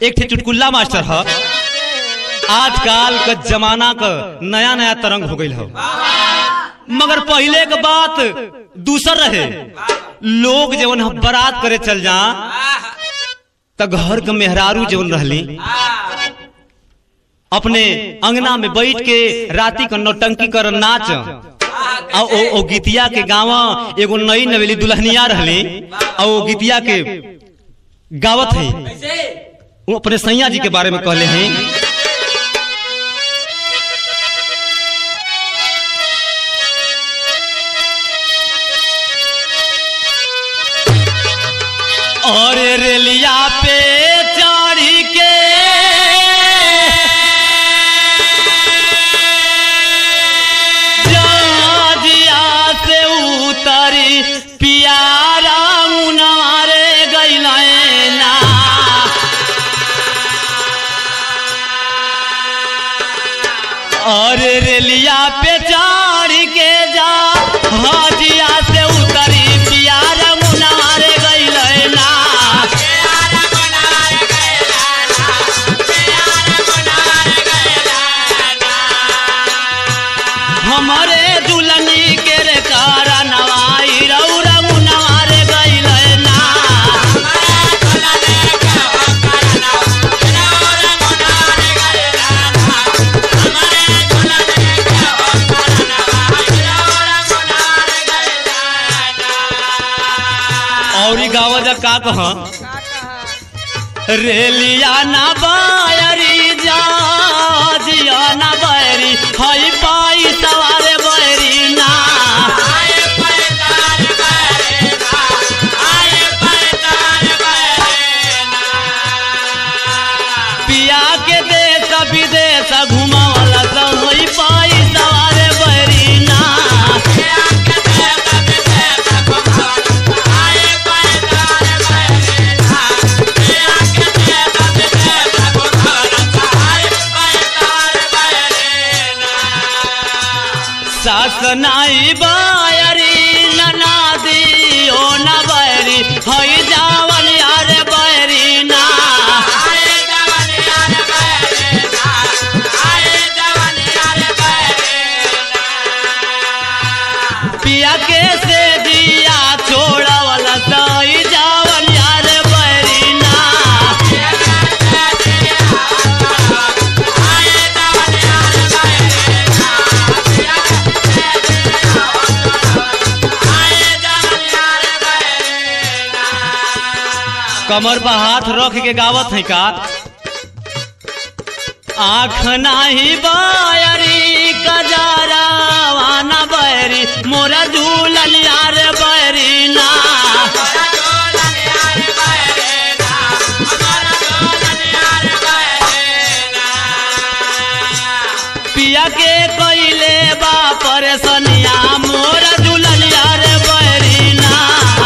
एक ठे चुटकुल्ला मास्टर ह आजकल का जमाना का नया नया तरंग हो गई हो मगर पहले के बात दूसर रहे लोग जवन ह बारात करे चल जा त घर के मेहरारू जवन रहली अपने अंगना में बैठ के राती का नौटंकी कर नाच आ ओ, ओ गीतिया के गावा एगो नई नवेली दुल्हनिया रहली आ ओ गीतिया के गावत है वो अपने सैया जी के बारे में कहले हैं और रेलिया पे चढ़ी के जहाजिया से उतरी पियारा मुनारे गइले ना और रेलिया पे चढ़ के जा हाजिया से उतरी पियारा मुनारे गइले ना हमारे दुल्हनी के रे कारा नवाई रौरा मुनारे गइले ना और ई गावा जा का कह रेलिया ना बायरी जा जिया ना बैरी हई पाई सवारे बैरी ना पिया के देश विदेश घुमावला सब हई पाई सवारे बैरी ना सास नाई बायरी ननादी ओ न बैरी हई जावन यार बैरी ना पिया के से दिया छोड़वला सई जावन यार बैरी ना कमर पर हाथ रख के गावत है का आँख नाही बायरी कजारा वाना बैरी मोरा झूलन यार बैरी ना पिया के कइले बा परेशानिया मोरा झूलन यार बैरी ना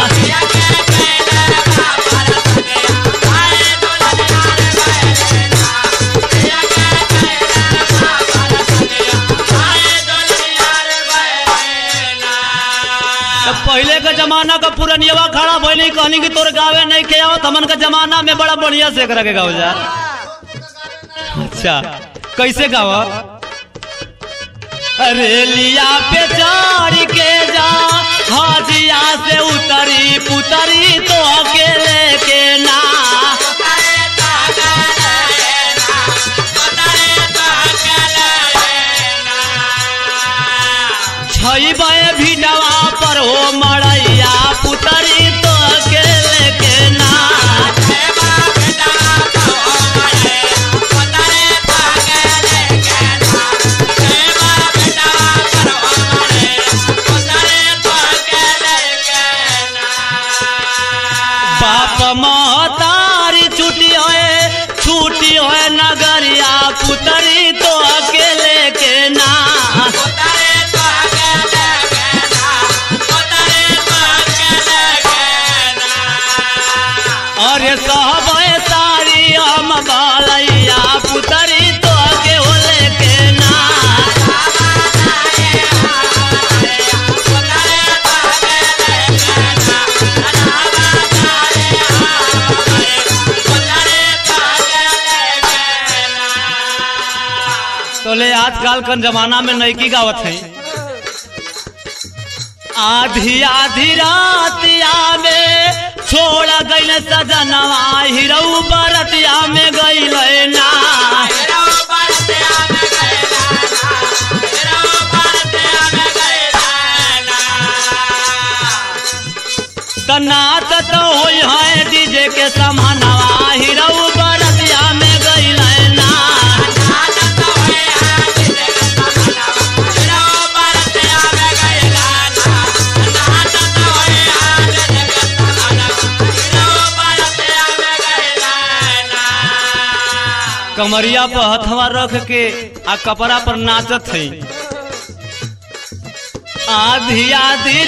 तो पहले का जमाना का पुरनियवा खड़ा भइली कहनी कि तोर गावे नहीं के आवत हमन का जमाना में बड़ा बढ़िया से एकरा के गाव जा अच्छा कैसे गाव अरे लिया पे चढ़ के जा हाजिया से उतरी पुतरी तो अकेले के ना छई बे भिडवा पर हो मड़ैया पुतरी तो अकेले के ना बाप महतारी छुट्टी होए छुट्टी होए नगरिया पुतरी तो अकेले के ना आजकल का जमाना में नैकी गावत है आधी आधी रातिया में छोड़ गईल सजनवा हिरऊ बरतिया में गईल ना तनात तो होई है डीजे के समानवा हिरऊ बरतिया में गईल ना कमरिया पर हथवा रख के आ कपड़ा पर नाचत है आधी आधी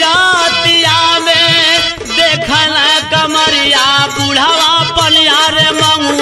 रातिया में देखल कमरिया बुढ़ावा पनिया रे मंगू